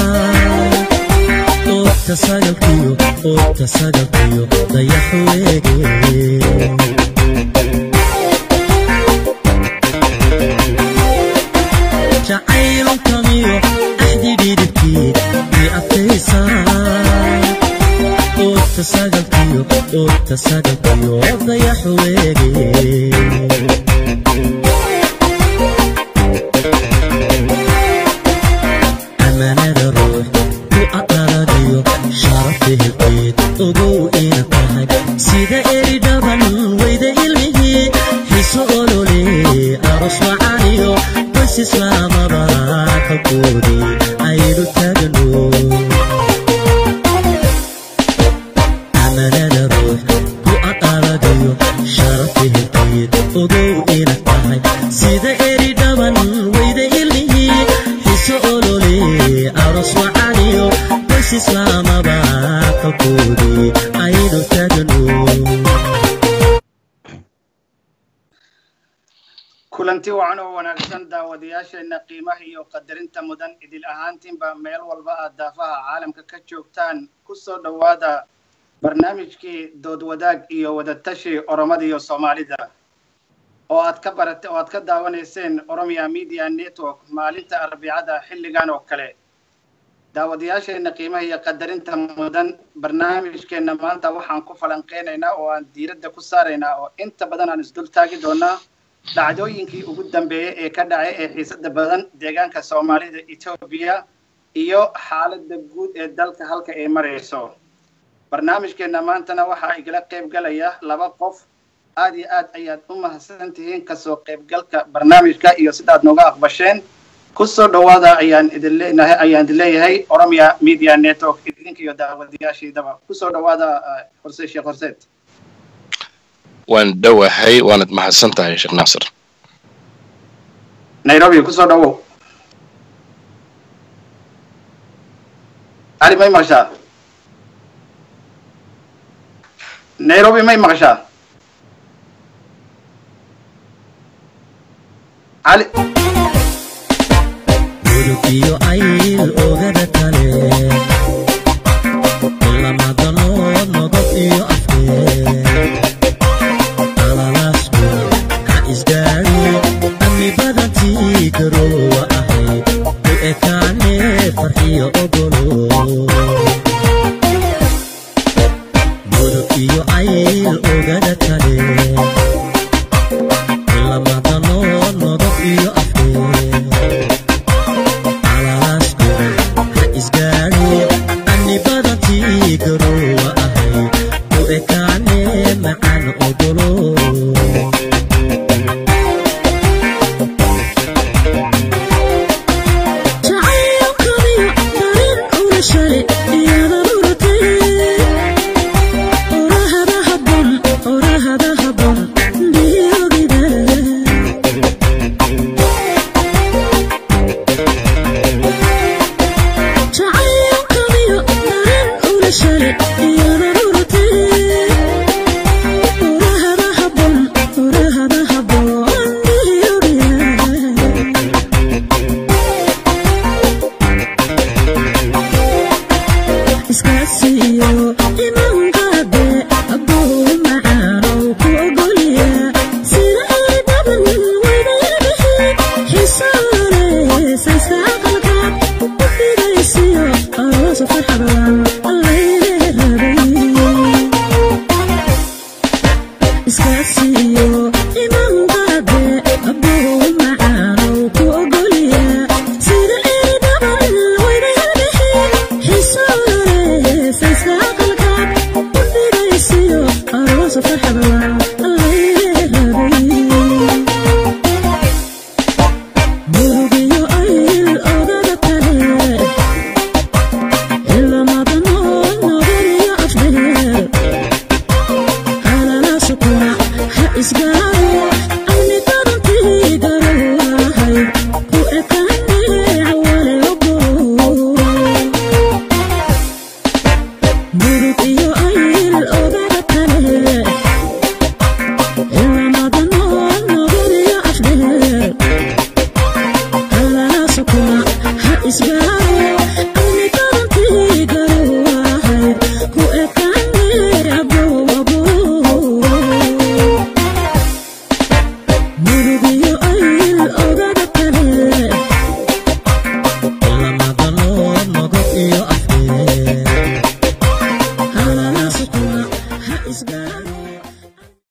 oogta sagalkiyo oogta sagalkiyo dayaxu eege jacaylkamiyo axdi dhidibkii i adkaysaa oogta sagalkiyo oogta sagalkiyo dayaxu eege amanada ruux ku aqaladayo sharafi hilkeed ogow ina tahay sida eri dhaban weyda ilmihii xiso olole aros wacaniyo bas islaamaba xogkoodii aynu taagno amanada ruux ku aqaladayo sharafi hilkeed ogow ina tahay sida eri dhaban weyda ilmihii xiso olole aros wacaniyo bas islaamaba xogkoodii aynu taagno kulanti wacan oo wanaagsan daawadayaasheenna qiimaha iyo qadarinta mudan idil ahaantiinba meel walba aad daafaha caalamka ka joogtaan ku soo dhowaada barnaamijkii dood wadaag iyo wadatashi oromada iyo soomaalida oo aad ka barate oo aad ka daawanayseen oromia media network maalinta arbicada xilligan oo kale daawadayaasheenna qiimaha iyo qadarinta mudan barnaamijkeenna maanta waxaan ku falanqeynaynaa oo aan diiradda ku saaraynaa oo inta badan aan isdul taagi doonaa dhacdooyinkii ugu dambeeyey ee ka dhacay ee xiisada badan deegaanka soomaalida etoobiya iyo xaaladda guud ee dalka halka ay marayso barnaamijkeenna maantana waxaa igala qayb galaya laba qof aad iyo aad ayaad u mahadsan tihiin kasoo qaybgalka barnaamijka iyo sidaad nooga aqbasheen kusoo dhowaada ayaan idin leenahay ayaan idin leeyahay oromia media network idinka iyo daawadayaashiidaba kusoo dhowaada horse sheekh horseed waan dhowahay waanad mahadsan tahay sheekh naasir nairobi kusoo dhowow cali may maqashaa nairobi may maqashaa cali gudub iyo ayl ogada kale lamadanood nodod iyo afkeed alalaasku ha isgaari amni badantii garoowa ahayd u ekaane farxiyo ogolo gudub iyo ayl ogada kale lamadanood nodod iyo afkeed alalaasku ha isgaari amni badantii garoowa ahayd u ekaane macaan ogolo jacaylkaniyo dareen ula shalay iyada urtay orahada habon orahada habon dhiyogida jacaylkaniyo dareen ula shalay iyada urtay orahada habon orahada habon dhiyogida iskaasiyo imankaade abuu macaanow ku ogolya sida ay badan wadayabahe xisoole saysta aqalkaad u fidaysiyo aroosa farxadlan allaylee rabay iskaasiyo imankaade abuu macaanow ku ogolya sida ay badan wadayabahe xisoole saysta aqalkaad u fidaysiyo aroosa farxadlan allaylee rabay murugiyo ayl odada kale ilamadan murugiyo ayl oga